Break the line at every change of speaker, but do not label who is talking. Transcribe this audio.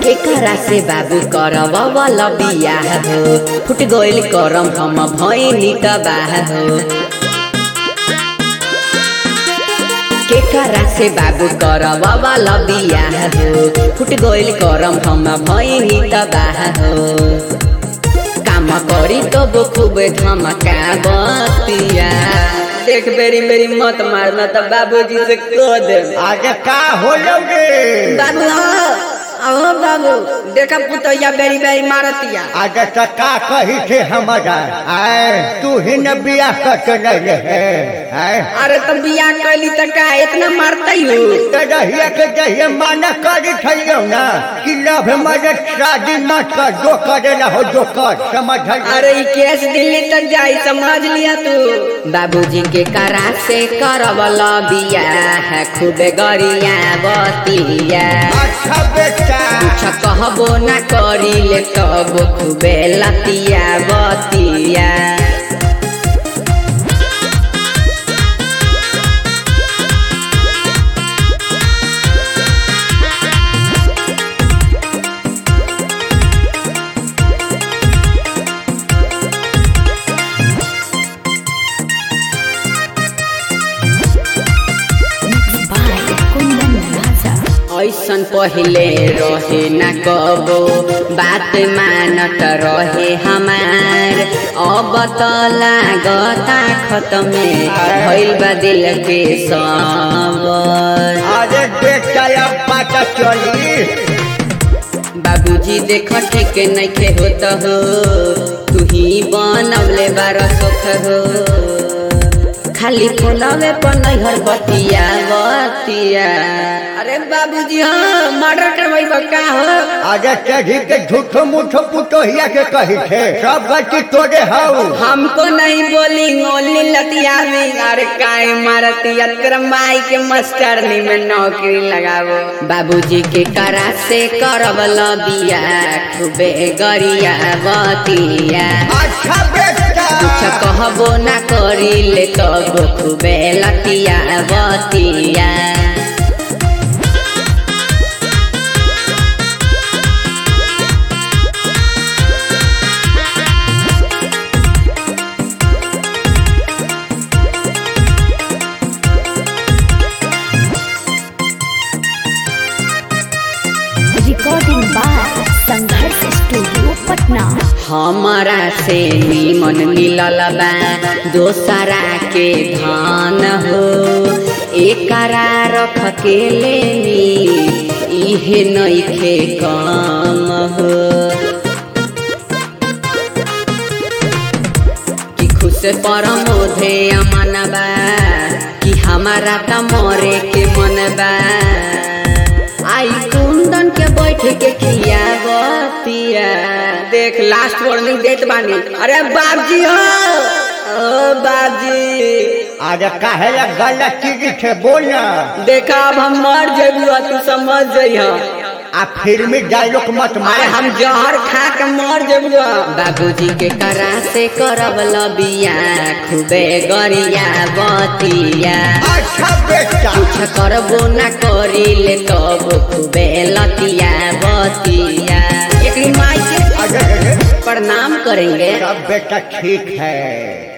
केकरा से बाबू करब वाला बियाह हो फुट गइल करम हम भइनी तबाह हो केकरा से बाबू करब वाला बियाह हो फुट गइल करम हम भइनी तबाह हो काम करी तो खूब धमका बतिया देख बेरी बेरी मत मारना तो बाबूजी से कह दे
आगे का हो लोगे
बाबू अहो बाबू देखा पुतैया बेरी बेरी मारतिया
आगे तो का कही थे हमारा आए तू ही न बिया कर रहे है आए
अरे तो बियाह कैली तो का इतना मारतई हो
तो रहिए के जहिए माना करी थइयो ना कि लव मरे शादी मत कर जो करे ना हो जो कर समझ
अरे ई केस दिल्ली तक जाई समझ लिया तू बाबूजी के करा से करवल बियाह खूबे गरिया बतिया
अच्छा बेटा
कुछ कहबो ना करी ले तब खूबे लतिया बतिया ऐसन पहिले रहे न कबो बात मानत रहे हमार अब त लागता खतमे भइल बा दिल के सबर
अरे बेटा अब पता चली
बाबूजी देख ठीक नइखे होत हो तू ही बनवले बार सुख हो खाली फोनवे पर नैहर बतिया बतिया अरे बाबूजी हाँ मर्डर करवाई का हो
आगे चढ़ी के झूठो मूठो पुतोहिया के कही थे सब गलती तोरे हऊ
हमको नहीं बोली ओनली लतिया में अरे काहे मारतिया तेरा माई के मास्टरनी में नौकरी लगावो बाबूजी के करा से करब बिया खूबे गरिया बतिया
अच्छा बेटा
कुछ कहबो ना करी ले तब खूबे लतिया बतिया
recording by Sangharsh studio Patna
हमारा से निमन मिलल बा दोसरा के धान हो एकरा रख के लेनी इहे नइखे काम हो कि खुश परमोधे अमन बा कि हमारा त मरे के मन बा आई कुंदन के बैठ के खिया बतिया देख लास्ट वार्निंग देत बानी अरे बाबजी हो ओ बाबजी
आगे काहे ला गलत चीज थे बोलना
देखा अब हम मर जेबू तू समझ जइह
आ फिल्मी डायलॉग मत
अरे
मारे
हम जहर खा के मर जेबू बाबूजी के करा से करब लबिया खूबे गरिया बतिया
अच्छा बेटा
कुछ करबो ना करी ले तब खूबे लतिया बतिया एक माई के
अरे
प्रणाम करेंगे
सब बेटा ठीक है